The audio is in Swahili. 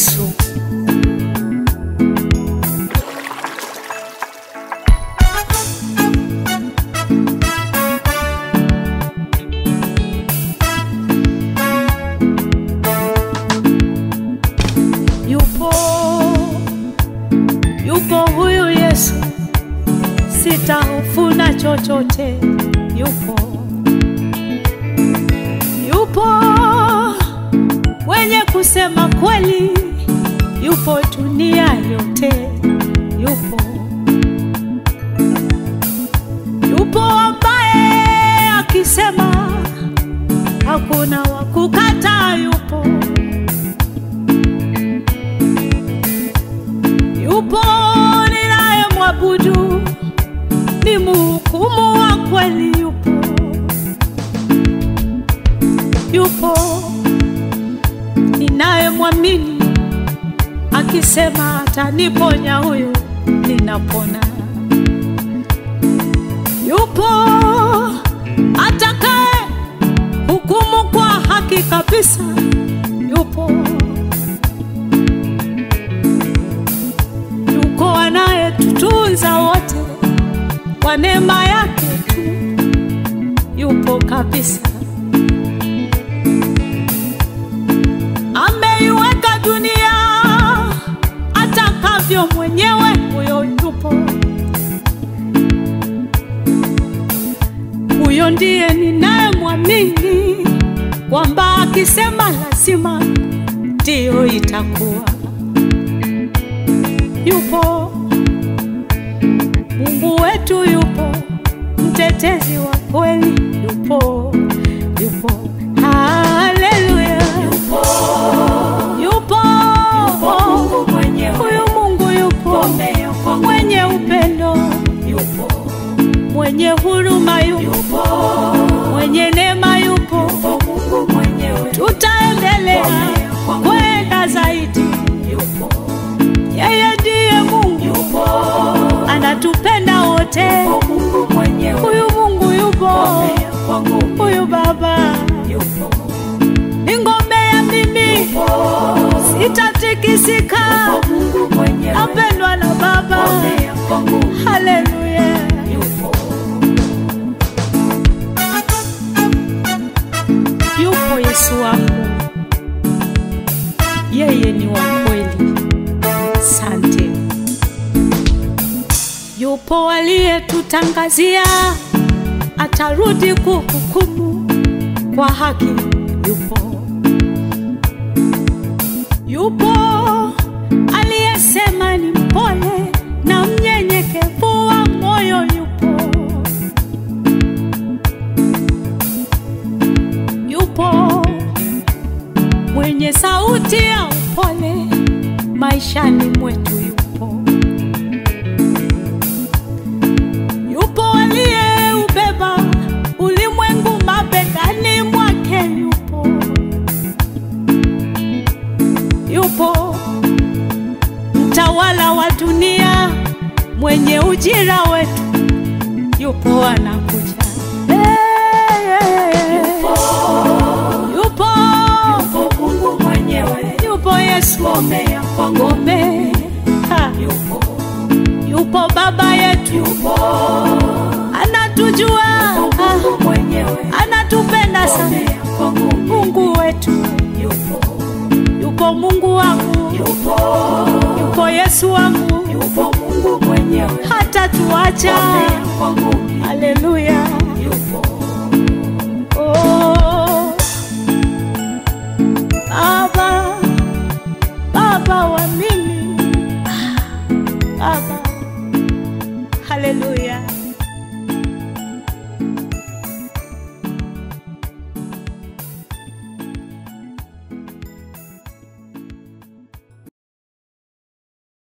Yesu. Yupo, yupo huyu Yesu, sitahofu na chochote. Yupo, yupo mwenye kusema kweli, yupo dunia yote, yupo, yupo ambaye akisema hakuna wa kukataa, yupo yupo ninaye mwabudu, ni mhukumu wa kweli, yupo yupo ninaye mwamini, akisema ataniponya, huyo ninapona. Yupo atakaye hukumu kwa haki kabisa, yupo yuko anayetutunza wote kwa neema yake tu, yupo kabisa. Ameiweka dunia atakavyo mwenyewe, huyo yupo. Huyo ndiye ninayemwamini kwamba akisema lazima ndiyo itakuwa yupo Mungu wetu yupo, mtetezi wa kweli yupo, yupo, haleluya, yupo, yupo, Mungu mwenyewe. huyu Mungu yupo, Ngome ya kwangu. mwenye upendo, Yupo, mwenye huruma yupo, yupo, mwenye neema yupo, yupo Mungu mwenyewe. tutaendelea kwenda zaidi. Yupo, Yeye ndiye Mungu, yupo, anatupenda wote. yupo Mungu mwenyewe. Huyu Mungu yupo, Ngome ya kwangu. huyu Baba Yupo, ni ngome ya mimi, yupo, sitatikisika, Mungu mwenyewe. napendwa na Baba. Ngome ya kwangu. Haleluya, Yupo, yupo Yesu wangu, yeye ni wa kweli. Sante, yupo aliyetutangazia atarudi kuhukumu kwa haki. Yupo, yupo aliyesema ni mpole na mnyenyekevu wa moyo. Yupo, yupo mwenye sauti ya upole maishani mwetu. Yupo, yupo aliyeubeba ulimwengu mabegani mwake. Yupo, yupo mtawala wa dunia mwenye ujira wetu. Yupo anakuja. Hey, hey, hey. Yupo, yupo Mungu mwenyewe. yupo Yesu Ngome ya kwangu. ngome. Ha, Yupo, Yupo baba yetu, yupo, anatujua, Mungu mwenyewe. anatupenda Ngome sana. ya kwangu. Mungu wetu, Yupo, yupo Mungu wangu, yupo, yupo Yesu wangu, yupo Mungu mwenyewe. hata tuacha. Ngome ya kwangu. Haleluya. Yupo, Oh, Baba, Baba wa mimi, Baba, haleluya.